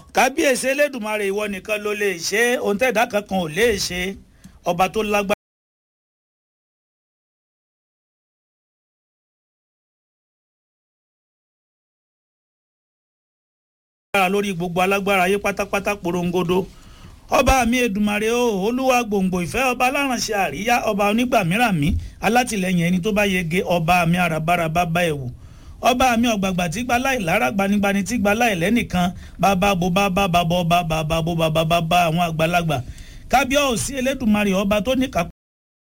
kábíyèsí elédùnmarè ìwọ nìkan ló lè ṣe é ohun tẹ̀dá kankan ò lè ṣe ọba tó lágbára. lórí gbogbo alágbára ayé pátápátá porongodo ọba mi Èdùmàrè o olúwa gbòǹgbò ìfẹ́ ọba alárànṣe àríyá ọba onígbàmíràmí alátìlẹyìn ẹni tó bá yege ọba mi àràbàrà bàbá ẹ̀wù ọba mi ọ̀gbàgbà tí gba láì lára gbanigbani tí gba láì lẹ́nìkan bàbá bo bàbá bàbá ọba bàbá bo bàbá bàbá àwọn àgbàlagbà kábíyèsí Elédùmarè ọba tó ní kápá.